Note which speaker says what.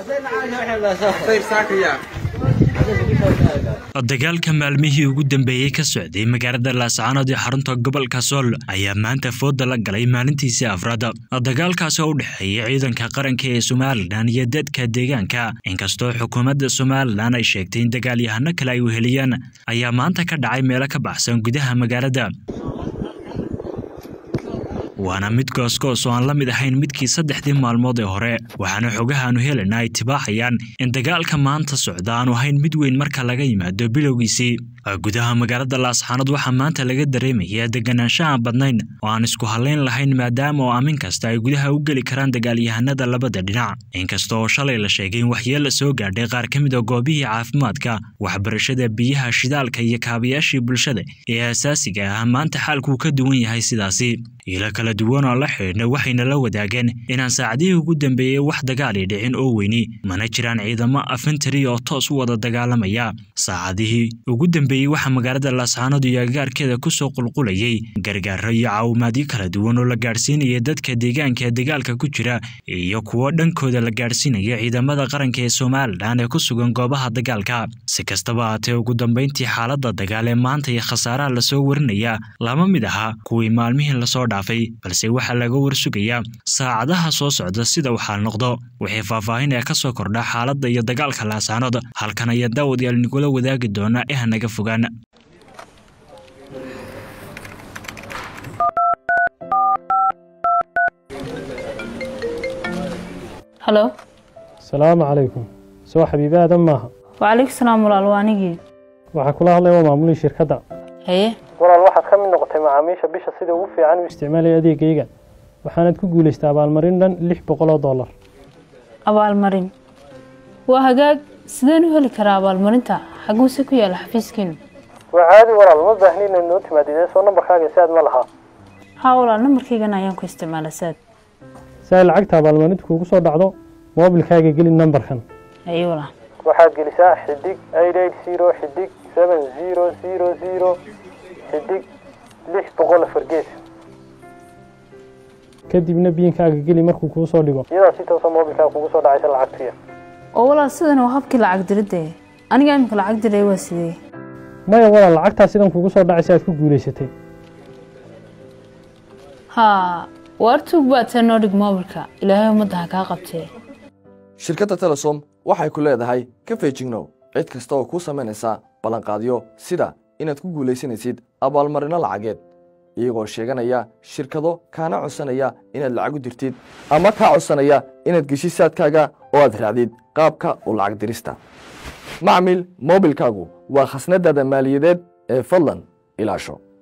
Speaker 1: dagaalka maalmihii ugu dambeeyey ka socday magaalada laascaanood ee xarunta gobolka sool ayaa maanta fooda la galay maalintiisii afraad dagaalkaasi oo u dhexeeya ciidanka qaranka ee somalilan iyo dadka deegaanka inkastoo xukuumadda somalilan ay sheegtay in dagaalyahano kale ay weheliyaan ayaa maanta ka dhacay meelo ka baxsan gudaha magaalada waana mid goosgoos oo aan la mid ahayn midkii saddexdii maalmood ee hore waxaana xogahaanu helena ay tibaaxayaan in dagaalka maanta socda aanu ahayn mid weyn marka laga yimaado bilowgiisii gudaha magaalada laasxaanood waxaa maanta laga dareemayaa deganaansho aan badnayn oo aan isku hallayn lahayn maadaama oo aamin kasta ay gudaha u geli karaan dagaalyahanada labada dhinac inkasta oo shalay la sheegay in waxyeella soo gaadhay qaar ka mid a goobihii caafimaadka waxbarashada biyaha shidaalka iyo kaabayaashii bulshada ee asaasiga ah maanta xaalkuu ka duwan yahay sidaasi ilo kala duwan oo la xidhiidhna waxayna la wadaageen inaan saacadihii ugu dambeeyey wax dagaali dhicin oo weyni mana jiraan ciidamo afintari oo toos u wada dagaalamaya saacadihii ugu dambeeyey waxaa magaalada laascaanood iyo agagaarkeeda kusoo qulqulayay gargaaro iyo caawimaadyo kala duwan oo la gaadhsiinaya dadka deegaanka ee dagaalka ku jira iyo kuwo dhankooda la gaadhsiinaya ciidamada qaranka ee somalilan ee ku sugan goobaha dagaalka si kastaba haatee ugu dambeyntii xaaladda dagaal ee maanta iyo khasaaraha lasoo warinaya lama mid aha kuwii maalmihii lasoo dhaafay balse waxaa laga warsugayaa saacadaha soo socda sida waxaa noqdo wixii faahfaahin ee ka soo kordha xaaladda iyo dagaalka laasaanood halkan ayaa daawadayaal nigula wadaagi doona ee hanaga fogaan
Speaker 2: halo
Speaker 3: asalaamu calaykum soo xabiibi aadan maaha
Speaker 2: wacalaykum salaam walaal waa anigii
Speaker 3: waxaa kula hadlaya waa maamulihii shirkadda
Speaker 2: haye
Speaker 3: walaal waxaad ka mid noqotay macaamiisha bisha sida ugu fiican u isticmaalaya adeegayga waxaanaad ku guulaystay abaalmarin dhan lix boqol oo dollar
Speaker 2: abaalmarin waa hagaag sideen u heli karaa abaalmarinta xaguuse ku yaala xafiiskiinu
Speaker 3: waa caadi walaal ma baahni inaad noo timaadidee soo nambarkaaga si aad ma lahaa
Speaker 2: haa walaal nambarkaygan ayaan ku isticmaala saad
Speaker 3: si ay lacagta abaalmarinta kuugu soo dhacdo moobilkaaga geli nambarkan
Speaker 2: haye walaal
Speaker 3: waxaad gelisaa xidig eight eight zero xidig seven zero zero zero xidig lix boqol afar gees kadibna biinkaaga geli markuu kuu soo dhigo iyadaa si toosa moobilkaaga kugu soo dhacaysa lacagtuya
Speaker 2: oo walaal sidan waa habkii lacag diridde aniga imika lacag diray waa sidee
Speaker 3: maya walaal lacagtaa sidan kugu soo dhacaysa aad ku guulaysatay
Speaker 2: haa waartuug baad tee noo dhig moobilka ilaahay ummadda ha kaa qabtee
Speaker 4: shirkadda telesom waxay ku leedahay ka feejignow cid kasta oo kuu samaynaysa ballanqaadyo sida inaad ku guulaysanaysid abaalmarinno lacageed iyagoo sheeganaya shirkado kaana codsanaya inaad lacag u dirtid ama kaa codsanaya inaad geshid saadkaaga oo aad raacdid qaabka u lacag dirista macmil moobilkaagu waa khasnadaada maaliyadeed ee fadlan ilaasho